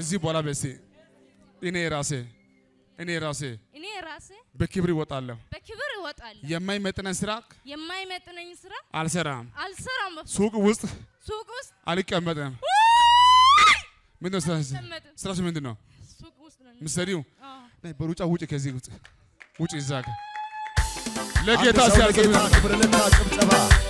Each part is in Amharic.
ከዚህ በኋላ በሴ እኔ ራሴ እኔ ራሴ እኔ ራሴ በክብር ይወጣለሁ። በክብር እወጣለሁ። የማይመጥነን ስራ የማይመጥነኝ ስራ አልሰራም። አልሰራም። በፍጹም። ሱቅ ውስጥ ሱቅ ውስጥ አልቀመጥም። ምንድን ነው ስራ አልቀመጥም። ስራሽ ምንድን ነው ሱቅ ውስጥ ነው። ምሰሪው? አዎ። ነይ በሩጫ ውጭ ከዚህ ውጭ ውጭ እዛ ጋ አንድ ለጌታ ሰው ሲያልቅ ለጌታ ክብር ልታ ጭብጨባ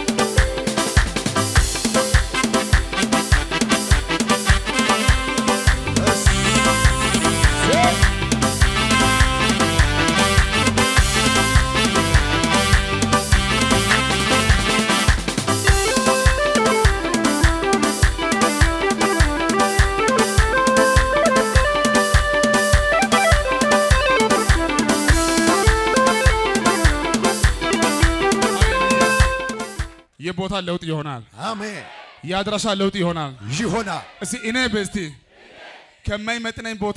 የቦታ ለውጥ ይሆናል። አሜን የአድራሻ ለውጥ ይሆናል። ይሆናል። እስቲ እኔ በስቲ ከማይመጥነኝ ቦታ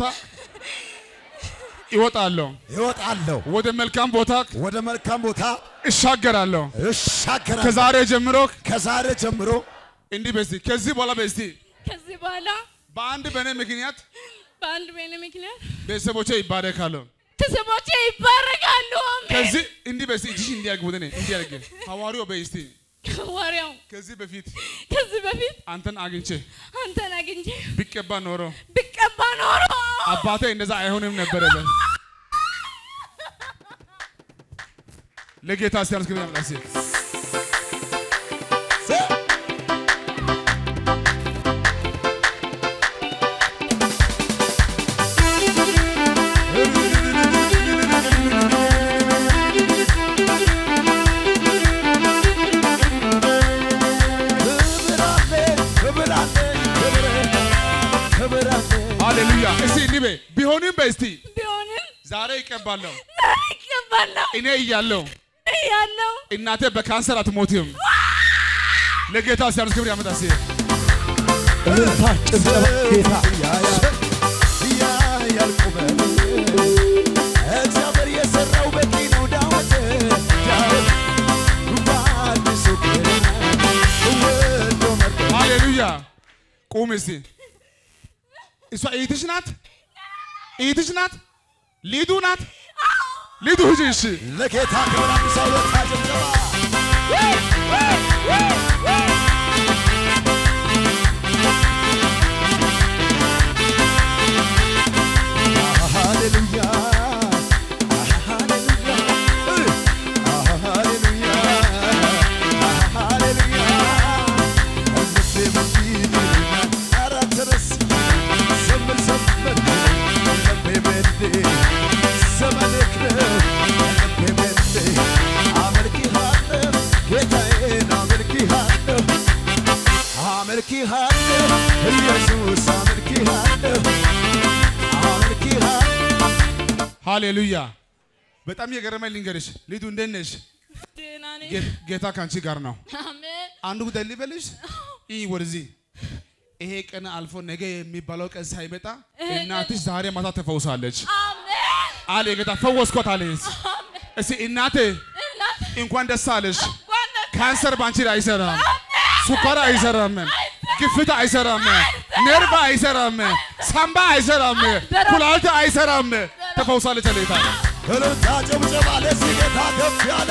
ይወጣለሁ፣ ይወጣለሁ ወደ መልካም ቦታ ወደ መልካም ቦታ እሻገራለሁ። እሻገራለሁ። ከዛሬ ጀምሮ ከዛሬ ጀምሮ እንዲህ በስቲ ከዚህ በኋላ በስቲ ከዚህ በኋላ በአንድ በእኔ ምክንያት በአንድ በእኔ ምክንያት ቤተሰቦቼ ይባረካሉ። ቤተሰቦቼ ይባረካሉ። አሜን። ከዚህ እንዲህ በስቲ እጅሽ እንዲያርግ ወደ እኔ እንዲያርግ ሐዋርያው በስቲ ወሬው ከዚህ በፊት ከዚህ በፊት አንተን አግኝቼ አንተን አግኝቼ ቢቀባ ኖሮ ብቀባ ኖሮ አባቴ እንደዛ አይሆንም ነበረ። ለጌታ ሲያንስ ክብር ያምጣ እስኪ። ክብር አለኝ፣ ክብር አለኝ፣ ክብር ክብር አለኝ። ሃሌሉያ። እስቲ እንዲህ በይ ቢሆንም በይ እስቲ ቢሆንም ዛሬ ይቀባለሁ ዛሬ ይቀባለሁ እኔ እያለሁ ያለው እናቴ በካንሰር አትሞትም። ለጌታ ሲያንስ ክብር ያመጣ እስኪ። እልልታ፣ ጭብጨባ ጌታ ያያል ቁመት እግዚአብሔር የሰራው በቂ ነው። ዳዊት ዳዊት በአዲሱ ኪዳን ወዶ መርጦ ሃሌሉያ። ቁም እስቲ። እሷ እህትሽ ናት፣ እህትሽ ናት፣ ሊዱ ናት። ሊዱ ሂጂ እሺ። ለጌታ ክብር አንድ ሰው ለታ ጭብጨባ ሃሌሉያ ሃሌሉያ ሃሌሉያ ሃሌሉያ ልቤ በፊት ይለኛል ኧረ ተነስ ዘምር ዘምር ልቤ በፊት ዘመንክ ነው ልቤ በፊት አመልክሃለሁ ጌታዬን አመልክሃለሁ አመልክሃለሁ ኢየሱስ አመልክሃለሁ አመልክሃለሁ ሃሌሉያ። በጣም የገረመኝ ልንገርሽ፣ ሊዱ እንዴት ነሽ? ደህና ነኝ። ጌ- ጌታ ካንቺ ጋር ነው። አሜን አንዱ ጉዳይ ልበልሽ፣ ይህ ወደዚህ ይሄ ቀን አልፎ ነገ የሚባለው ቀን ሳይመጣ እናትሽ ዛሬ ማታ ተፈውሳለች አሜን አለ ጌታ። ፈወስኳት አለች። እስቲ እናቴ እናት እንኳን ደስ አለሽ። ዋና ካንሰር ባንቺ ላይ አይሰራም፣ ሱኳር አይሰራም፣ ግፊት አይሰራም፣ ነርቭ አይሰራም፣ ሳምባ አይሰራም፣ ኩላሊት አይሰራም። ተፈውሳለች አለ ጌታ። እልልታ ጭብጨባ ለዚህ ጌታ ከፍ ያለ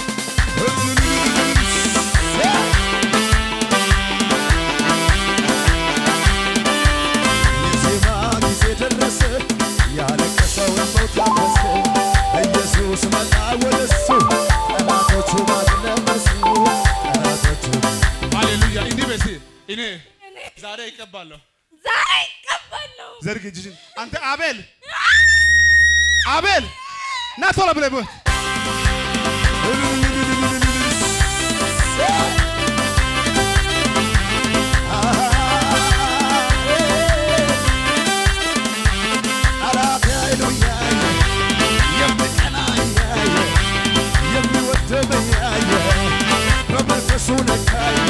የዜማ ጊዜ ደረሰ ያለቀሰውን ሰው ታፈሰ ኢየሱስ መጣ ወደሱ ጠላቶቹ ማግለመሱ ጠላቶቹ ሃሌሉያ። እንዲህ በሲ እኔ ዛሬ ይቀባለሁ። ዛሬ ይቀባለሁ። ዘርግ እጅሽን። አንተ አቤል አቤል ና ቶሎ ብለህ በል። ጠላት ኃይሉ ያየ የሚቀና ያየ የሚወደኝ ያየ በመንፈሱ ነካኝ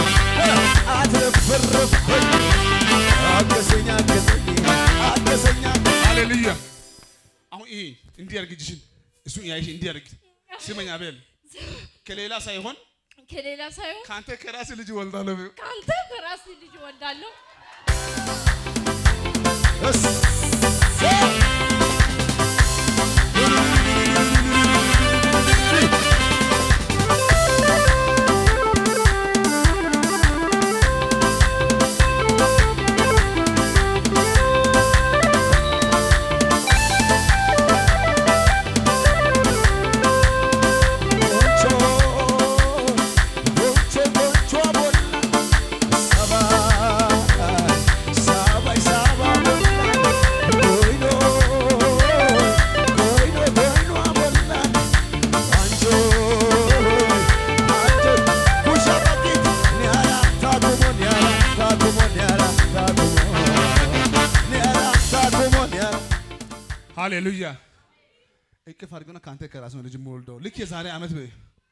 አትረፍርፍኝ አገዘኝ አገዘኝ አገዘኝ ሃሌሉያ። አሁን ይሄ እንዲህ ያርግ እጅሽን። እሱ ያይሽ እንዲህ ያርግ። ስመኝ አቤል ከሌላ ሳይሆን ከሌላ ሳይሆን ከአንተ ከራስህ ልጅ እወልዳለሁ። ከአንተ ከራስህ ልጅ እወልዳለሁ። ሃሌሉያ እቅፍ አድርገና ከአንተ ከራስ ነው ልጅ የምወልደው ልክ የዛሬ ዓመት በይ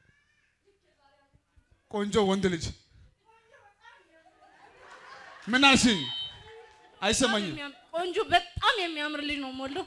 ቆንጆ ወንድ ልጅ ምን አልሽኝ? አይሰማኝም። የሚያም- ቆንጆ በጣም የሚያምር ልጅ ነው የምወልደው።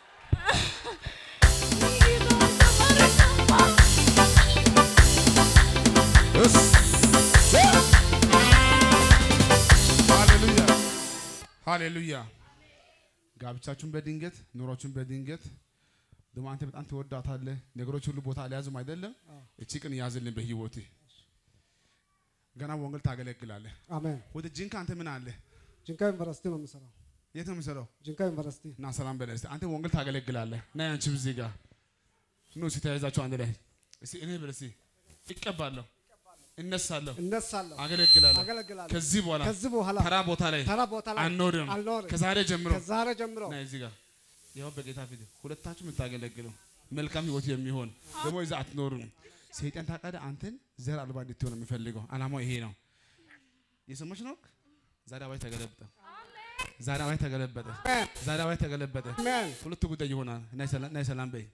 ሃሌሉያ ሃሌሉያ። ጋብቻችሁን በድንገት ኑሯችሁን በድንገት ደግሞ አንተ በጣም ትወዳታለህ። ነገሮች ሁሉ ቦታ አልያዙም አይደለም። እቺ ቀን ያዝልን በህይወቴ ገና ወንጌል ታገለግላለህ። አሜን። ወደ ጂንካ አንተ ምን አለ? ጅንካ ዩኒቨርሲቲ ነው የምሰራው። የት ነው የምሰራው? ጅንካ ዩኒቨርሲቲ እና ሰላም በላይ እስቲ አንተ ወንጌል ታገለግላለህ። ና አንቺ እዚህ ጋር ኑ እስቲ ተያይዛችሁ አንድ ላይ እስቲ እኔ በል እስቲ እቀባለሁ፣ እነሳለሁ፣ እነሳለሁ፣ አገለግላለሁ። አገለግላለሁ። ከዚህ በኋላ ከዚህ በኋላ ተራ ቦታ ላይ ተራ ቦታ ላይ አንኖርም። አልኖርም። ከዛሬ ጀምሮ ከዛሬ ጀምሮ ና እዚህ ጋር ያው በጌታ ፊት ሁለታችሁ የምታገለግለው መልካም ህይወት የሚሆን ደግሞ እዛ አትኖሩም። ሰይጣን ታውቃለህ፣ አንተን ዘር አልባ እንድትሆን ነው የሚፈልገው። አላማው ይሄ ነው። የሰማች ነው። ዛሬ አዋጅ ተገለበጠ። ዛሬ አዋጅ ተገለበጠ። አሜን፣ ዛሬ አዋጅ ተገለበጠ። አሜን። ሁለቱ ጉዳይ ይሆናል። ናይ ሰላም በይ።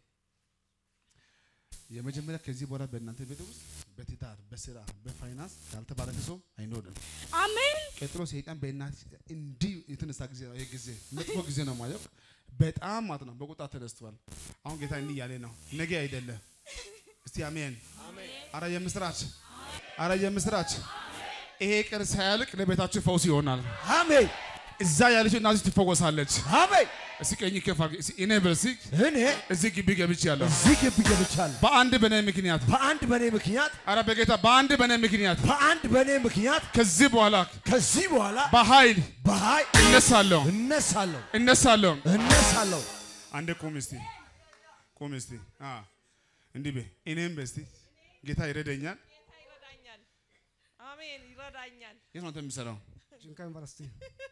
የመጀመሪያ ከዚህ በኋላ በእናንተ ቤት ውስጥ በትዳር በስራ በፋይናንስ ያልተባረከ ሰው አይኖርም። አሜን ቀጥሎ ሰይጣን በእናት እንዲህ የተነሳ ጊዜ ነው። ይሄ ጊዜ መጥፎ ጊዜ ነው ማለት በጣም ማለት ነው። በቁጣ ተነስቷል። አሁን ጌታ እንዲህ እያለ ነው፣ ነገ አይደለም። እስቲ አሜን። አረ የምስራች፣ አረ የምስራች። ይሄ ቀን ሳያልቅ ለቤታችሁ ፈውስ ይሆናል። አሜን እዛ ያለችው እናትሽ ትፈወሳለች። አሜን። እስቲ ቀኝ ከፍ አድርጊ። እስቲ እኔ በል እስቲ እኔ እዚህ ግቢ ገብቻለሁ እዚህ ግቢ ገብቻለሁ። በአንድ በኔ ምክንያት በአንድ በኔ ምክንያት አረ በጌታ በአንድ በኔ ምክንያት በአንድ በኔ ምክንያት ከዚህ በኋላ ከዚህ በኋላ በኃይል በኃይል እነሳለሁ እነሳለሁ እነሳለሁ። እነሳለሁ። አንዴ ቁም እስቲ ቁም እስቲ አ እንዲህ በይ እኔም በስቲ ጌታ ይረዳኛል። ይረዳኛል። አሜን ይረዳኛል። የት ነው አንተ የምትሰራው? ጅንካ ዩኒቨርሲቲ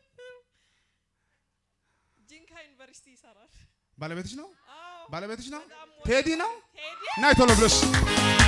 ጂንካ ዩኒቨርሲቲ ይሰራል። ባለቤትሽ ነው? አዎ ባለቤትሽ ነው? በጣም ቴዲ ነው? ቴዲ ናይ ቶሎ ብለሽ